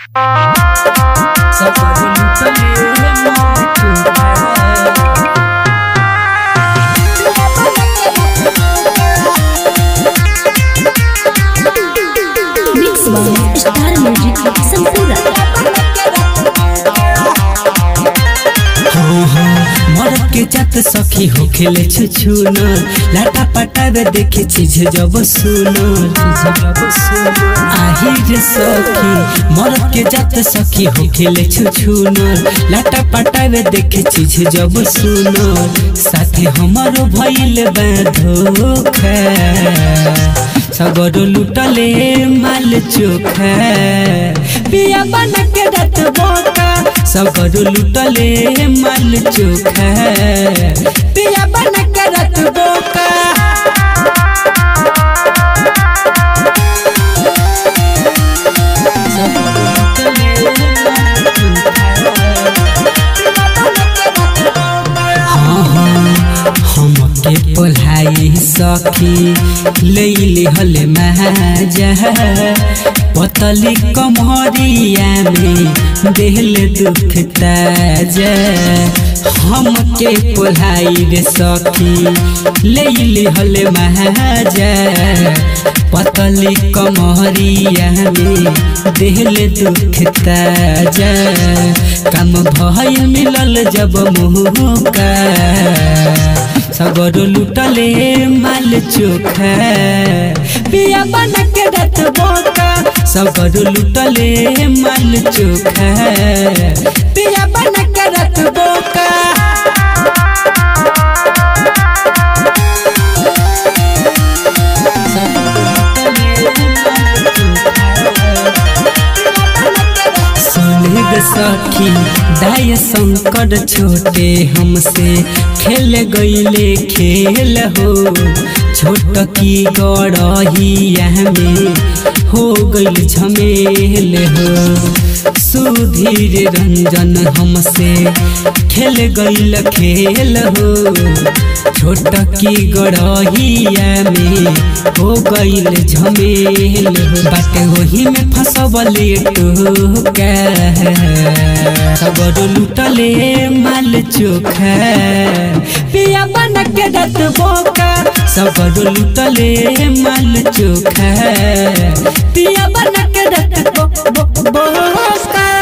सफर लुटले मार मिक्स बाय स्टार म्यूजिक संपूर्ण हाँ हाँ मरद के जात सखी हो खेले छुछुन लाटा पटावे देखे चीज जब सुन आही रे सखी मरद के जात सखी हो खेले छुछुन लाटा पटावे देखे चीज जब सुन साथे हमारो भइल बा धोखा सगरो लुटले माल चोखा पिया बन के रत बोका सगरो लुटले माल चोखा पिया बन के रत बोका हाँ हाँ हमके पोलाई सखी लैली हले महाजा पतली कमरिया में देहल दुख ताजा हमके पोलाई रे सखी लैली हले महाजा पतली कमरिया में देहल दुख ताजा काम भइल मिलल जब मुहका सगरो लुटले माल चोखा पिया बन के रत बोका सगरो लुटले माल चोखा पिया बन के रत बोका सुनग सखी दाय संकट छोटे हमसे खेल गईले खेल हो छोट की गड़हिया में हो गईल झमेल हो सुधीर रंजन हमसे खेल गईल खेल हो छोट की गड़हिया में हो गईल झमेल हो बाटे वही में फसबले टोका सबर लुटले माल चोखा पिया बन के रत बोका सबर लुटले माल चोखा पिया बन के रत बो, बो, बोका